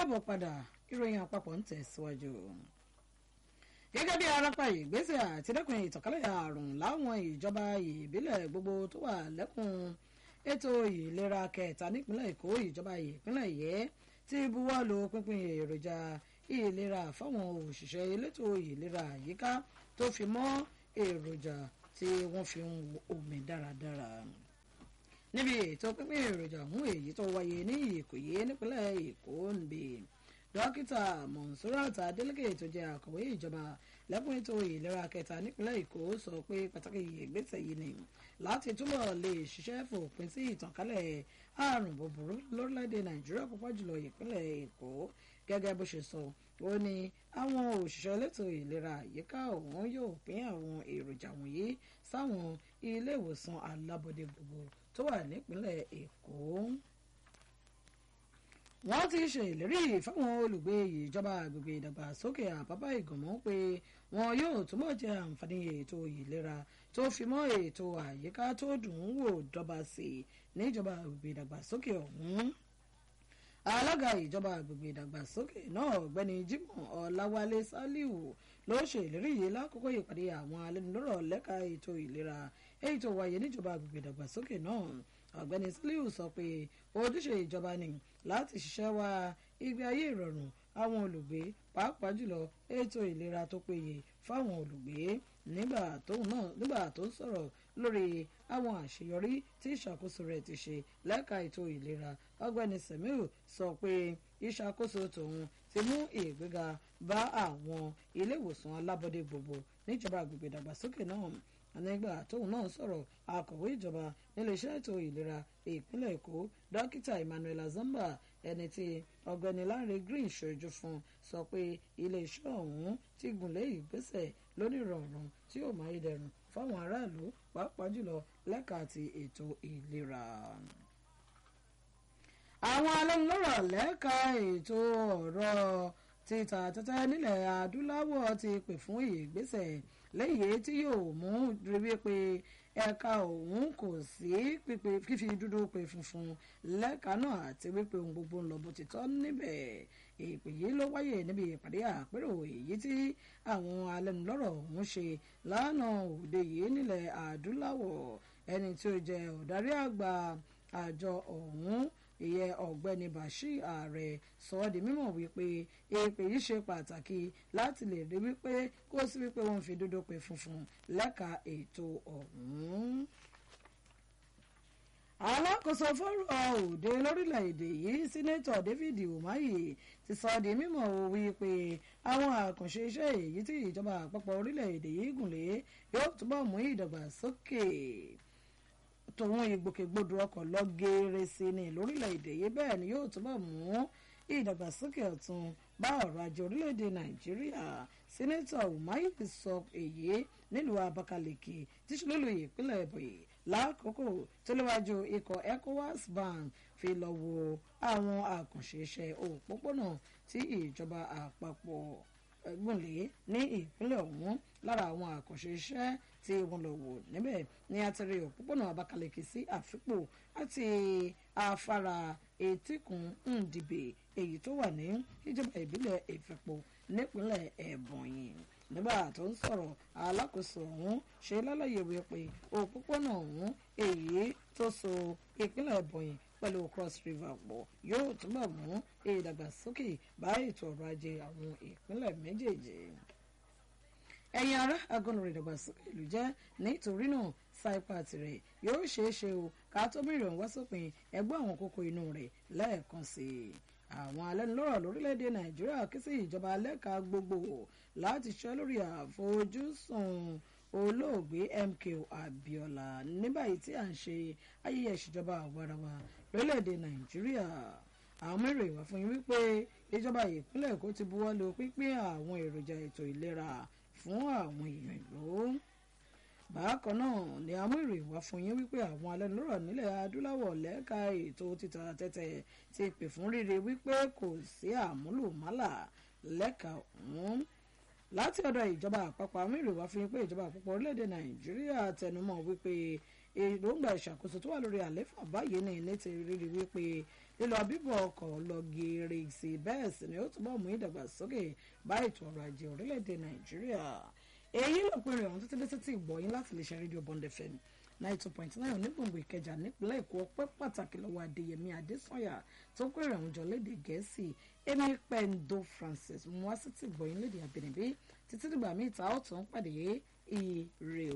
káàbọ̀ padà ìròyìn àpapọ̀ ń tẹ̀síwájú. gẹ́gẹ́ bí arápá ìgbésẹ̀ àtìdẹ́kùn ìtànkálẹ̀ àrùn láwọn ìjọba ìbílẹ̀ gbogbo tó wà lẹ́kùn ètò ìlera kẹta nípínlẹ̀ èkó ìjọba ìpínlẹ̀ yẹ ti buwọ́ lu pínpín èròjà ìlera fáwọn òṣìṣẹ́ elétò ìlera àyíká tó fi mọ́ èròjà tí wọ́n fi ń omi dáradára níbi ètò pínpín èròjà ọ̀hún èyí tó wáyé ní ìkòyí nípínlẹ̀ èkó níbi dókítà monsurat adeleke tó jẹ́ akọ̀wé ìjọba lẹ́kùn ètò ìlera kẹta nípínlẹ̀ èkó sọ pé pàtàkì ìgbésẹ̀ yìí ni láti túbọ̀ lè ṣiṣẹ́ fòpin sí ìtànkálẹ̀ àrùn búburú lórílẹ̀‐èdè nàìjíríà púpọ̀ jùlọ ìpínlẹ̀ èkó gẹ́gẹ́ bó ṣe sọ ó ní àwọn òṣìṣẹ́ elétò ìlera àyíká ọ̀hún yóò pín àwọn èròjà wọ̀nyí sáwọn ilé ìwòsàn alábọ́dé gbogbo tó wà nípínlẹ̀ èkó wọ́n ti ṣe ìlérí fáwọn olùgbé ìjọba àgbègbè ìdàgbàsókè àpápá ìgànmọ́ pé wọn yóò túbọ̀ jẹ àǹfààní ètò ìlera tó fi mọ́ ètò àyíká tó dùn ún wò dọ́ba sí i níjọba àgbègbè ìdàgbàsókè ọ̀hún alága ìjọba àgbègbè ìdàgbàsókè náà ọ̀gbẹ́ni jimoh ọláwálé saliu ló ṣe ìlérí yìí lákòókò ìpàdé àwọn alẹ́nulọ́rọ̀ lẹ́ka ètò ìlera èyí tó wáyé níjọba àgbègbè ìdàgbàsókè náà ọ̀gbẹ́ni saliu sọ pé ojúṣe ìjọba ni láti ṣiṣẹ́ wá ìgbé ayé ìrọ̀rùn àwọn olùgbé pàápàá jùlọ ètò ìlera tó péye fáwọn olùgbé nígbà tó ń sọ̀rọ̀ lórí àwọn àṣeyọrí tí ìṣàkóso rẹ̀ ti ṣe lẹ́ka ètò ìlera ọ̀gbẹ́ni semiu sọ pé ìṣàkóso tòun ti mú ìgbéga bá àwọn ilé ìwòsàn alábọ́dé gbogbo níjọba àgbègbè ìdàgbàsókè náà nígbà tóun náà sọ̀rọ̀ akọ̀wé ìjọba níléeṣẹ́ ètò ìlera ìpínlẹ̀ èkó dókítà emmanuel azamba ẹni tí ọ̀gbẹ́ni láre green ṣojú fún sọ pé iléeṣẹ́ ọ̀hún ti gùnlé ìgbésẹ̀ lónìrọ̀rùn tí yóò máa dẹrùn fáwọn aráàlú pàápàá jùlọ lẹ́ka àti ètò ìlera àwọn alẹ́nulọ́rọ̀ lẹ́ka ètò ọ̀rọ̀ títa tẹ́tẹ́ nílẹ̀ adúláwọ̀ ti pè fún ìgbésẹ̀ lẹ́yìn tí yóò mú rí wípé ẹ̀ka òun kò sí fífi dúdú pé funfun lẹ́ka náà àti wípé ohun gbogbo ń lọ bó ti tọ́ níbẹ̀ ìpè yìí ló wáyé níbi ìpàdé àpérò èyí tí àwọn alẹ́nulọ́rọ̀ ọ̀hún ṣe lánàá òde yìí nílẹ̀ adúláwọ̀ ẹni tí ó jẹ́ ọ̀darí àgbà àjọ ọ̀hún ìyẹn ọ̀gbẹ́ni bashir ààrẹ sọ ọ́ di mímọ̀ wípé èpè yìí ṣe pàtàkì láti lè rí wípé kó sí wípé wọ́n fi dúdú pé funfun lẹ́ka ètò ọ̀hún. alákòóso fọ́rọ̀ òde lórílẹ̀‐èdè yìí sínétọ̀ david umahi ti sọ ọ́ di mímọ̀ wípé àwọn àkànṣe iṣẹ́ èyí tí ìjọba àpapọ̀ orílẹ̀‐èdè yìí gùnlé yóò túbọ̀ mú ìdàgbàsókè tòun ìgbòkègbodò ọkọ̀ lọ geere sí ni lórílẹ̀‐èdè yìí bẹ́ẹ̀ ni yóò túbọ̀ mú ìdàgbàsókè ọ̀tun bá ọ̀rọ̀ ajé orílẹ̀‐èdè nàìjíríà sẹ́nẹ́tọ̀ umahi sọ èyí nílùú abakaliki tíṣúlùlù ìpínlẹ̀ ebonyi lákòókò tó léwájú ikọ̀ ecowas bank fi lọ wo àwọn àkànṣe iṣẹ́ òpópónà tí ìjọba àpapọ̀ gùnlé ní ìpínlẹ̀ ọ̀hún lára àwọn àkànṣe iṣẹ́ tí wọ́n lọ wò níbẹ̀ ní àtẹ̀rẹ̀ òpópónà abakaliki sí àfipò àti afárá etíkun ndìbè èyí tó wà ní ìjọba ìbílẹ̀ ìfẹ̀pọ̀ nípínlẹ̀ ẹ̀bọ̀nyì nígbà tó ń sọ̀rọ̀ alákòóso ọ̀hún ṣe lálàyé wípé òpópónà ọ̀hún èyí tó so ìpínlẹ̀ ẹ̀bọ̀nyì pẹ̀lú cross river pọ̀ yóò túbọ̀ mú ìdàgbàsókè bá ètò ọrọ̀ ajé àwọn ìpínlẹ̀ méjèèjì ẹ̀yin ará agọ́nrin ìdàgbàsókè ìlú jẹ́ nítorí náà saipa tirẹ̀ yóò ṣeé ṣe o ká tó bẹ̀rẹ̀ wá sópin ẹgbẹ́ àwọn kókó inú rẹ̀ lẹ́ẹ̀kan sí i àwọn alẹ́nulọ́rọ̀ lórílẹ̀‐èdè nàìjíríà ké sí ìjọba lẹ́ka gbogbo láti ṣẹ́ lórí àfojúsùn olóògbé MKO Abiola ní báyìí tí à ń ṣe ayẹyẹ ìṣèjọba àwarawa lórílẹ̀‐èdè nàìjíríà àwọn mẹ́rin ìwà fún yín wípé ìjọba ìpínlẹ̀ èkó ti buwọ́ lu pínpín àwọn èròjà ètò ìlera fún àwọn èèyàn ìlú bákan náà ni àmú ìròyìn wá fún yín wípé àwọn alẹ́nulọ́rọ̀ nílẹ̀ adúláwọ̀ lẹ́ka ètò títa tẹ́tẹ́ ti pè fún rírẹ wípé kò sí àmúlùmálà lẹ́ka ọ̀hún láti ọ̀dọ̀ ìjọba àpapọ̀ àmú ìròyìn wá fún yín pé ìjọba àpapọ̀ orílẹ̀-èdè nàìjíríà tẹnumọ́ wípé èròǹgbà ìṣàkóso tó wà lórí àléfà báyìí ní ní ti rírí wípé lílọ bíbọ̀ ọkọ̀ lọ geere sí bẹ́ẹ̀ sì ni ó túbọ̀ mú ìdàgbàsókè bá ètò ọrọ̀ ajé orílẹ̀-èdè nàìjíríà èyí lópin rẹ̀ ọ̀hún títí dé títí ìgbọ̀yìn láti lè ṣe rédíò bond fm ninety two point nine onígbòǹgbò ìkẹjà nípínlẹ̀ èkó ọpẹ́ pàtàkì lọ́wọ́ adéyẹmí adésànyà tó pé rẹ̀ ń jọ léde gẹ̀ẹ́sì èmi pẹ̀ndó francis mú wá sí ti ìgbọ̀yìn léde àbẹ̀nẹ̀bí títí dìgbà míì ta ó tún pàdé ire o.